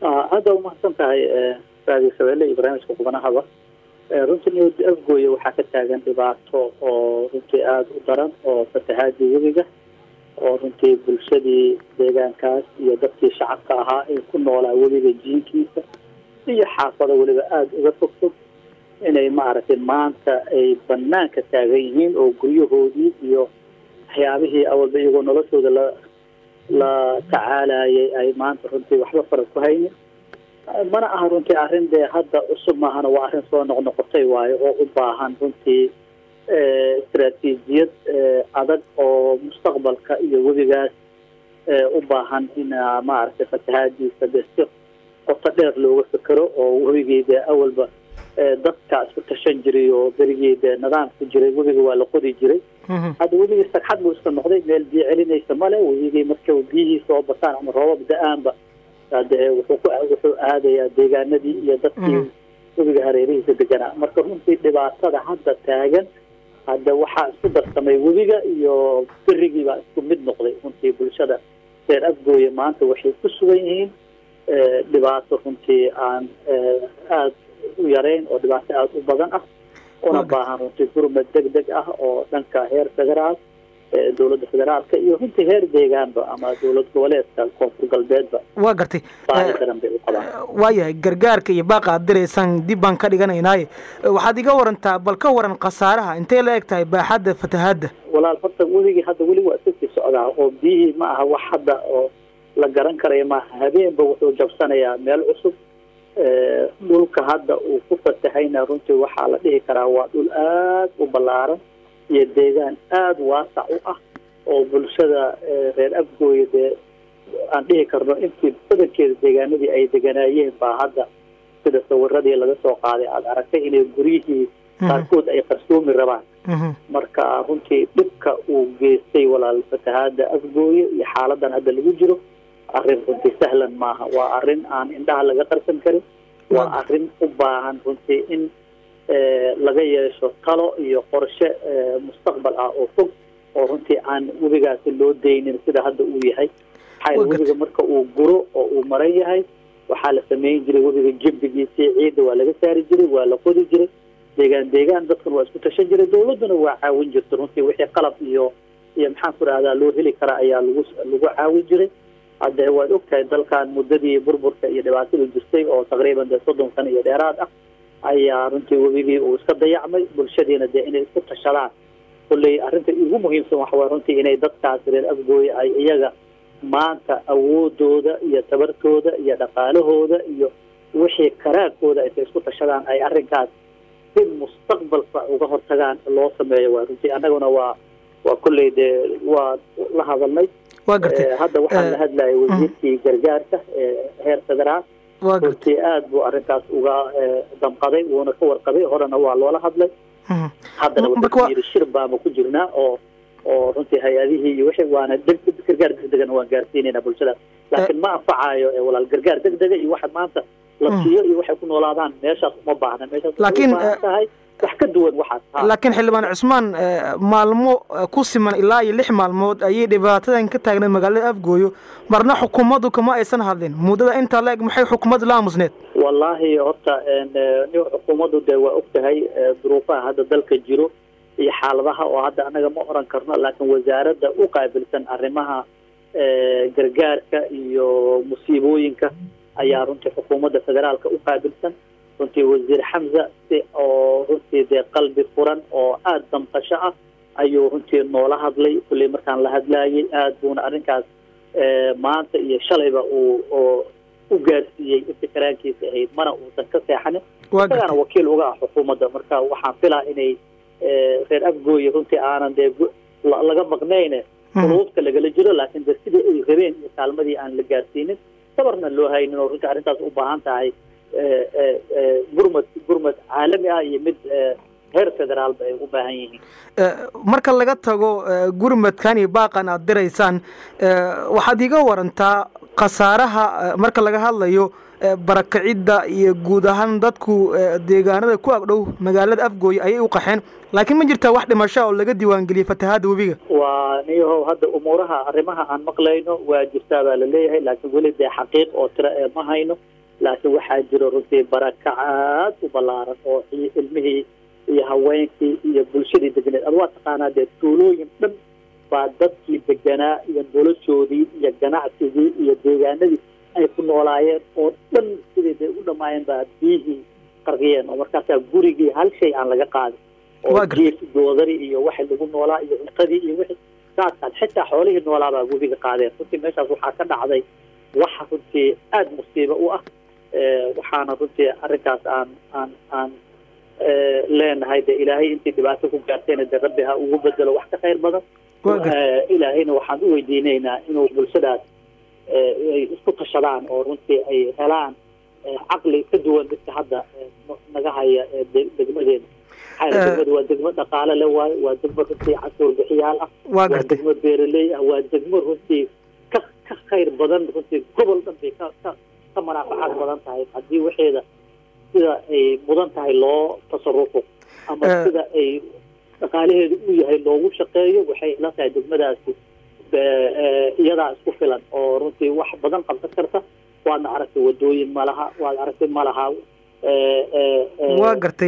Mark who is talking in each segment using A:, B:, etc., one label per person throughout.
A: hadda umahadsan tahay raadiyo shabeelle iyo barnaamijka kubanahaba runtii afgooye waxaa ka taagan dhibaato oo runtii aada u daran oo fatahaadii webiga oo runtii bulshadii deegaankaas iyo dadkii shacabka ahaa ee ku noolaa webiga jiinkiisa iyo xaafado weliba aada uga fogfog inay maaragtay maanta ay banaanka taagan yihiin oo guryahoodii iyo waxyaabihii awalba iyagoo noloshooda la la tacaalayay ay maanta runtii waxba fara ku haynin mana aha runtii arrin dee hadda cusub maahana waa arrin soo noqnoqotay waayo oo u baahan runtii istaraatiijiyad adag oo mustaqbalka iyo webigaas u baahan in maaragtay fatahaadiisa dee si qoto dheer looga fekero oo webigii dee awalba dadka isku tashan jiray oo berigii dee nidaam ku jiray webiga waa la qodi jiray hadda webigii sagxad buu iska noqday meel biyo celinaysa male webigii marka biyihii soo bataan ama roobab da-aanba de wuxuu ku wuxuu aadayaa deegaanadii iyo dadkii webiga hareerihiisa deganaa marka runtii dhibaatada hadda taagan hadda waxaa isku darsamay webiga iyo berigii baa isku mid noqday runtii bulshada reer afgooye maanta waxay ku sugan yihiin dhibaato runtii aan aada u yarayn oo dhibaato aada u badan ah una baahan runtii gurmad deg deg ah oo dhanka heer federaal dowladda federaalka iyo runtii heer deegaanba ama dowlad goboleedka koonfur galbeedba
B: waa gartay
A: baahi daran bay u qabaan
B: waayahay gargaarka iyo baaqa aad diraysaan dib baan ka dhiganaynaaye waxaad iga warantaa bal ka waran khasaaraha intay la eg tahay baaxadda fatahaadda
A: walaal horta webigii hadda weli waa iska sii socdaa oo biyihii ma aha wax hadda oo la garan karaya maaha habeenba wuxuu jabsanayaa meel cusub dhulka hadda uu ku fatahayna runtii waxaa la dhihi karaa waa dhul aada u ballaaran iyo deegaan aada waasac u ah oo bulshada reer afgooye dee aan dhihi karno intii badankeeda deegaanadii ay deganaayeen baa hadda sida sawiradii laga soo qaaday aada aragtay inay guryihii qaarkood ay qarsoomi rabaan marka runtii dhibka uu geystay walaal fatahaada afgooye iyo xaaladan hadda lagu jiro arrin runtii sahlan maaha waa arrin aan indhaha laga qarsan karin waa arrin u baahan runtii in laga yeesho talo iyo qorshe mustaqbal ah oo fog oo runtii aan webigaasi loo daynin sida hadda uu yahay maxaa webiga marka uu guro oo uu maran yahay waxaa la samayn jiray webiga jembigiisii ciidda waa laga saari jiray waa la qodi jiray deegaan deegaan dadkan waa isku tashan jiray dawladduna waa caawin jirta runtii wixii qalab iyo iyo maxaan ku rahdaa loo heli karaa ayaa lagu lagu caawin jiray hadde waad ogtahay dalkan muddadii burburka iyo dhibaatada jirtay oo taqriiban dee soddon sano iyo dheeraad ah ayaa runtii webigii uu iska dayacmay bulshadiina dee inay isku tashadaan kulley arrinta ugu muhiimsan waxa waye runtii inay dadkaas reer afgooye ay iyaga maanta awoodooda iyo tabartooda iyo dhaqaalahooda iyo wixii karaagkooda intay isku tashadaan ay arrinkaas si mustaqbalka uga hortagaan loo sameeyo waa runtii annaguna waa waa kulley dee waa la hadalnay
B: waa gartay
A: hadda waxaan la hadlayay wasiirkii gargaarka heer federaal
B: waa gartay
A: runtii aada buu arrinkaas uga damqaday wuuna ka warqabay horena waa loola hadlay haddana wuxuu yidhi shir baama ku jirnaa oo oo runtii hay-adihii iyo wixii waana deg gargaar degdegana waan gaarsiinayna bulshada laakiin ma anfacayo walaal gargaar degdega iyo waxa maanta la siiyo iyo waxay ku noolaadaan meeshaas uma baahna meeshaas
B: laakiin
A: tahay wax ka duwan waxaas
B: laakiin xildhibaan cusmaan maalmo ku siman ilaa iyo lix maalmood ayay dhibaatadan ka taagneed magaalada afgooyo marna xukuumaddu kama aysan hadlin muddada intaa la eg maxay xukuumaddu la aamusneed
A: wallaahi horta nin xukuumaddu dee waa og tahay duruufaha hadda dalka jiro iyo xaaladaha oo hadda annaga ma oran karno laakiin wasaaradda u qaabilsan arrimaha gargaarka iyo musiibooyinka ayaa runtii xukuumadda federaalka u qaabilsan runtii wasiir xamza si oo runtii dee qalbi furan oo aada damqasho ah ayuu runtii noola hadlay kulley markaan la hadlaayay aada buuna arrinkaas maanta iyo shalayba uu oo u gaarsiiyey inta karaankiisa ahayd mana uusan ka seexanin isagaana wakiil uga ah xukuumadda marka waxaan filaa inay reer afgooye runtii aanan dee laga maqnayne quluubta lagala jiro laakiin de sidii ay rabeen iyo kaalmadii aan la gaarsiinin sabarna loo haynin oo runtii arrintaas u baahan tahay gurmad gurmad caalami ah iyo mid heer federaalba ay u baahan yihiin
B: marka laga tago gurmadkan iyo baaqan aada diraysaan waxaad iga warantaa khasaaraha marka laga hadlayo barakicidda iyo guud ahaan dadku deegaanada ku agdhow magaalada afgooye ayay u qaxeen laakiin ma jirtaa wax dhimasho oo laga diiwaangeliyey fatahaadda webiga
A: waa niyahow hadda umuuraha arrimaha aan maqlayno waa jirtaa baa la leeyahay laakiin weli dee xaqiiq oo tiro ee ma hayno laakiin waxaa jiro runtii barakac aad u ballaaran oo ilmihii iyo haweenkii iyo bulshadii degneed ad waa taqaanaa dee tuulooyin dhan baa dadkii deganaa iyo noloshoodii iyo ganacsigii iyo deegaanadii ay ku noolaayeen oo dhan siday day u dhamaayeen baa biyihii qarqiyeen oo markaasaa gurigii hal shay aan laga qaadin oo jiif doodari iyo waxa lagu noolaa iyo cuntadii iyo wixii saaskaas xitaa xoolihii noolaa baa webiga qaadeen runtii meeshaas waxaa ka dhacday waxa runtii aada musiibo u ah waxaana runtii arrinkaas aan aan aan leenahay de ilaahay intii dhibaato ku gaartayna de rabbi ha ugu bedelo wax ka khayr badan ilaahayna waxaan u weydiinaynaa inuu bulshadaas ay isku tashadaan oo runtii ay helaan caqli ka duwan dadka hadda naga haya degmadeena maxaa degmada waa degmo dhaqaale le waayo waa degmo runtii cashuur bixiyaal ah waa degmo beeraley ah waa degmo runtii ka ka khayr badan runtii gobol dhan bay ka ka ka manaafacaad badan tahay haddii waxeeda sida ay mudan tahay loo tasarufo ama sida ay dhaqaalaheedu u yahay loogu shaqeeyo waxay ila tahay degmadaasi iyadaa isku filan oo runtii wax badan qabsan karta waadna aragtay wadooyin malaha waad aragtay malaha
B: waa gartay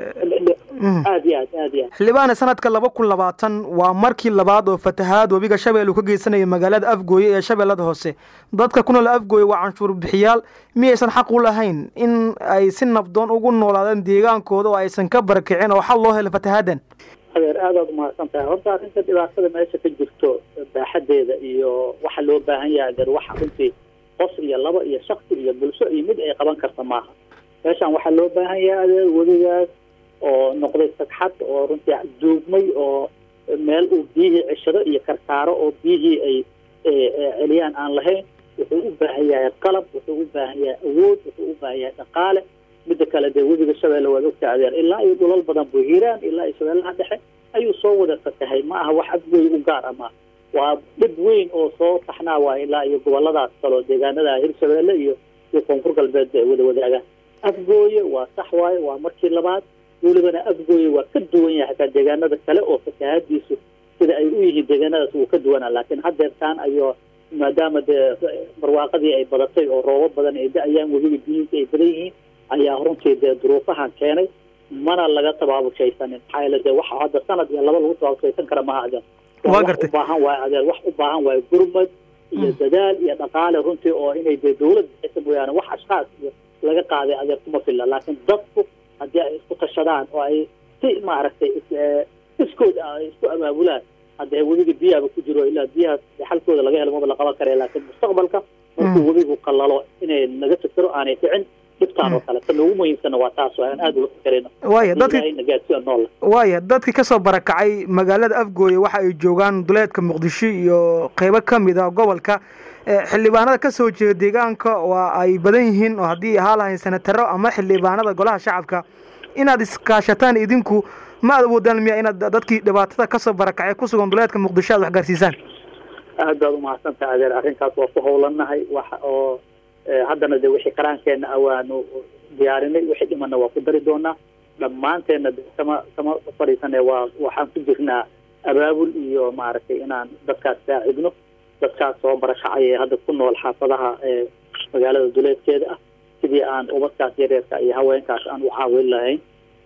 A: aad iyo aad aad iyo aad
B: xildhibaane sanadka laba kun labaatan waa markii labaad oo fatahaad webiga shabeelle uu ka geysanaya magaalada afgooye ee shabeellada hoose dadka ku nool afgooye waa canshuur bixiyaal miyaysan xaq u lahayn in ay si nabdoon ugu noolaadaan deegaankooda oo aysan ka barakicin oo xal loo helo fatahaadan
A: adeer aadaad umahadsan tahay horta arrinta dhibaatada meesha ka jirto baaxadeeda iyo waxa loo baahan yahay adeer waxa runtii qof iyo laba iyo shaksi iyo bulsho iyo mid ay qaban karta maaha meeshaan waxaa loo baahan yahay adeer webigaas oo noqday sagxad oo runtii duugmay oo meel uu biyihii ceshado iyo karkaaro oo biyihii ay celiyaan aan lahayn wuxuu u baahan yahay qalab wuxuu u baahan yahay awood wuxuu u baahan yahay dhaqaale midda kale dee webiga shabeelle waad ogta adeer ilaa iyo dhulal badan buu hiiraan ilaa iyo shabeellaha dhexe ayuu soo wada fatahay ma aha wax afgooy u gaar ama waa dhib weyn oo soo taxnaa waa ilaa iyo goboladaas kaloo deegaanada hirshabeelle iyo iyo koonfur galbeed ay wada wadaagaan afgooye waa sax waaye waa markii labaad welibana afgooye waa ka duwan yahay hataa deegaanada kale oo fatahaadiisu sida ay u yihiin deegaanadaas wuu ka duwanaa laakiin haddeertaan ayoo maadaama dee barwaaqadii ay badatay oo roobo badan ay da-ayaan webiga biyihiisa ay badan yihiin ayaa runtii dee duruufahan keenay mana laga tabaabushaysanin maxaa yeele dee waxa hadda sanad iyo laba lagu tabaabushaysan kara maha adeer
B: waa
A: wax
B: gartay
A: u baahan waayo adeer wax u baahan waayo gurmad iyo dadaal iyo dhaqaale runtii oo inay dee dawlad bixisa mooyaane wax ashkaas iyo laga qaaday adeer kuma filla laakiin dadku haddii ay isku tashadaan oo ay si maaragtay iskood ay isku abaabulaan haddee webiga biyaaba ku jiro ilaa biyahaas xalkooda laga helo maba la qaban karaya laakiin mustaqbalka markuu webigu qalalo inay naga fikiro aanay dhicin dhibtaan oo kale ta noogu muhiimsanna waa taas oo aan aada uga fikerayno
B: waaya dadki
A: ilaahayna gaadsiya nool
B: waaya dadkii kasoo barakacay magaalada afgooye waxa ay joogaan duleedka muqdisho iyo qeybo ka mid ah gobolka xildhibaanada kasoo jeeda deegaanka waa ay badan yihiin oo haddii ahaa lahayn senataro ama xildhibaanada golaha shacabka inaad iskaashataan idinku ma aad awoodaan miya inaad dadkii dhibaatada kasoo barakacay kusugan duleedka muqdisho aad wax gaarsiisaan
A: aad baad umahadsantaha adeer arrinkaas waa ku howlanahay waxa oo haddana de wixii qaraankeenna ah waanu diyaarinay wixii dhimana waa ku dari doonaa dhammaanteenna de kama kama fadhiisane waa waxaan ku jirnaa abaabul iyo maaragtay inaan dadkaas saacidno dadkaas soo barakacay ee hadda ku nool xaafadaha ee magaalada duleedkeeda ah sidii aan ubadkaas yareerka iyo haweenkaas aan u caawin lahayn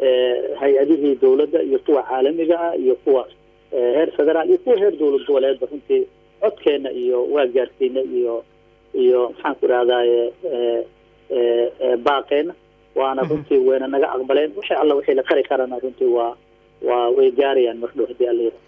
A: hay-adihii dawladda iyo kuwa caalamiga ah iyo kuwa heer federaal iyo kuwa heer dawlad goboleedba runtii codkeena iyo waa gaarsiinay iyo iyo maxaan ku idhahdaye baaqeena waana runtii wayna naga aqbaleen wixii alla wixii la qari karana runtii waa waa way gaarayaan mardhow haddii alla yidhaha